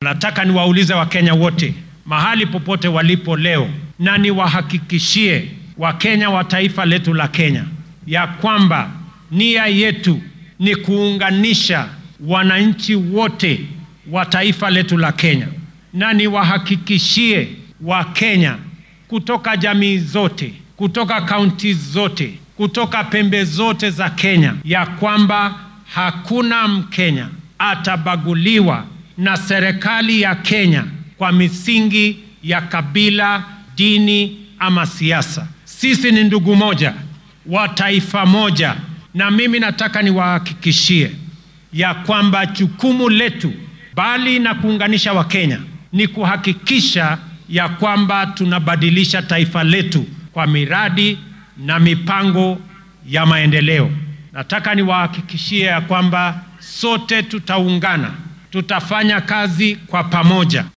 na nataka niwaulize Wakenya wote mahali popote walipo leo, na niwahakikishie Wakenya wa taifa letu la Kenya ya kwamba nia yetu ni kuunganisha wananchi wote wa taifa letu la Kenya, na niwahakikishie Wakenya kutoka jamii zote, kutoka kaunti zote, kutoka pembe zote za Kenya ya kwamba hakuna Mkenya atabaguliwa na serikali ya Kenya kwa misingi ya kabila, dini ama siasa. Sisi ni ndugu moja wa taifa moja, na mimi nataka niwahakikishie ya kwamba jukumu letu bali na kuunganisha Wakenya ni kuhakikisha ya kwamba tunabadilisha taifa letu kwa miradi na mipango ya maendeleo. Nataka niwahakikishie ya kwamba sote tutaungana, tutafanya kazi kwa pamoja.